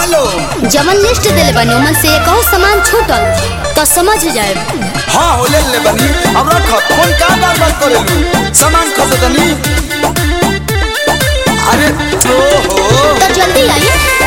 Hello जमन list दिले बनी ओमन से कहूँ सामान छूटल तो समझ जाए हाँ हो ले ले बनी अब रख फोन का बार बार करेलू सामान खसे तनी अरे ओ हो तो जल्दी आई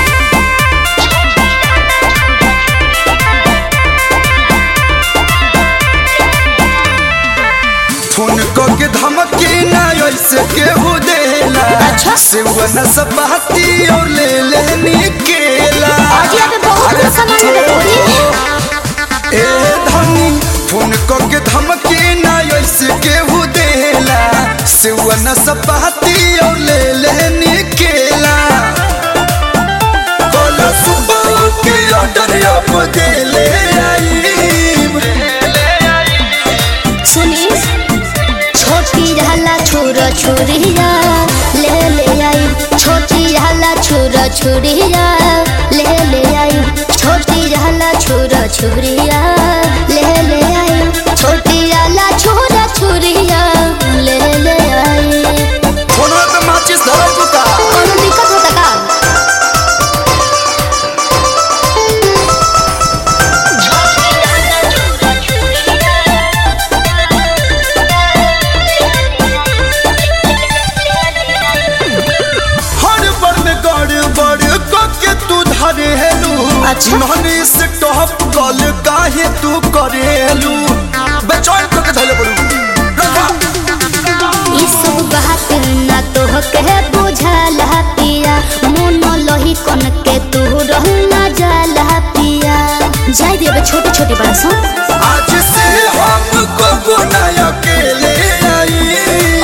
फोन क के धमकी ना ऐसे केहू देला अच्छा। सेवन सपाती और ले ले निकेला आज यहाँ पे बहुत अरे सामान ओ देखो जी। हो। ए धनी फोन क के धमकी ना ऐसे केहू देला सेवन सपाती और ले ले निकेला कोला सुबह के ऑर्डर अब दे ले आई सुनी छोटी रहला छोरा छोरिया ले ले आई छोटी रहला छोरा छोरिया ले ले आई छोटी रहला छोरा छोरिया ले ले आई छोटी रहला छोरा छोरिया ले ले आई फोनवा पे माचिस धरल बुका कोनो दिक्कत होता का हर बड़ में गड़ बड़ के तू धरे हेलू अच्छा। नहनी से टॉप कॉल काहे तू करेलू बेचैन करके धैले पड़ू रखा ई सब बात ना तो कहे बुझाला पिया मन लही कन के तू रहना जाला पिया जाय देबे छोटे छोटे बात सुन आज से हम को ना अकेले आई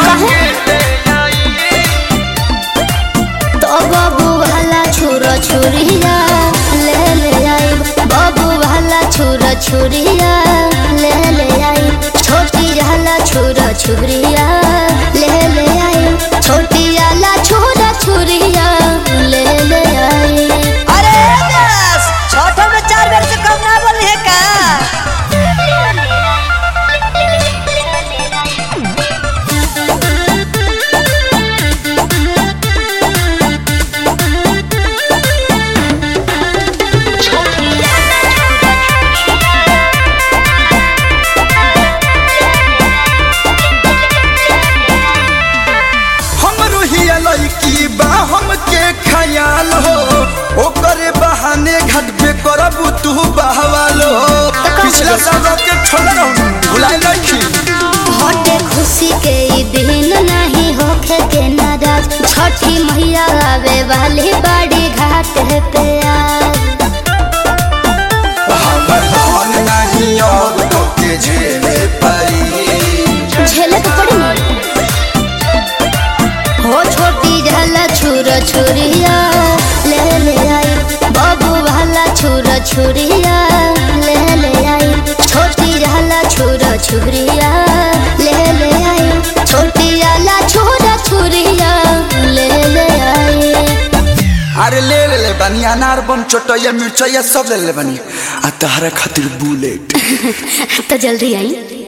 तो बाबू वाला छोरा छोरिया ले ले आई बाबू वाला छोरा छोरिया ले ले आई छोटी वाला छोरा छोरिया ले ले आई छोटी वाला छोरा छोरिया ले ले आई अरे बस छठो में चार बेर से कम ना बोली है का हमरो हिया लड़की बा हमके ख्याल हो ओकरे बहाने घाट पे करबू तू बहवालो का पिछला बोले? साल के छोड़ रहूं भुलाए लड़की हटे खुशी के ई दिन नहीं होखे के नाराज छठी मैया आवे वाली बड़ी घाट पे आज हमर धन नहीं और तोके झेले परी झेले तो पड़ी ना हो छोटी झाला छुरा छुरिया ले ले आई बाबू वाला छुरा छुरिया ले ले आई छोटी झाला छुरा छुरिया ले ले आई छोटी वाला छुरा छुरिया ले ले आई अरे ले ले ले बनी अनार बम चटैया मिर्चैया सब ले ले बनी आ तहरा खातिर बुलेट तो जल्दी आई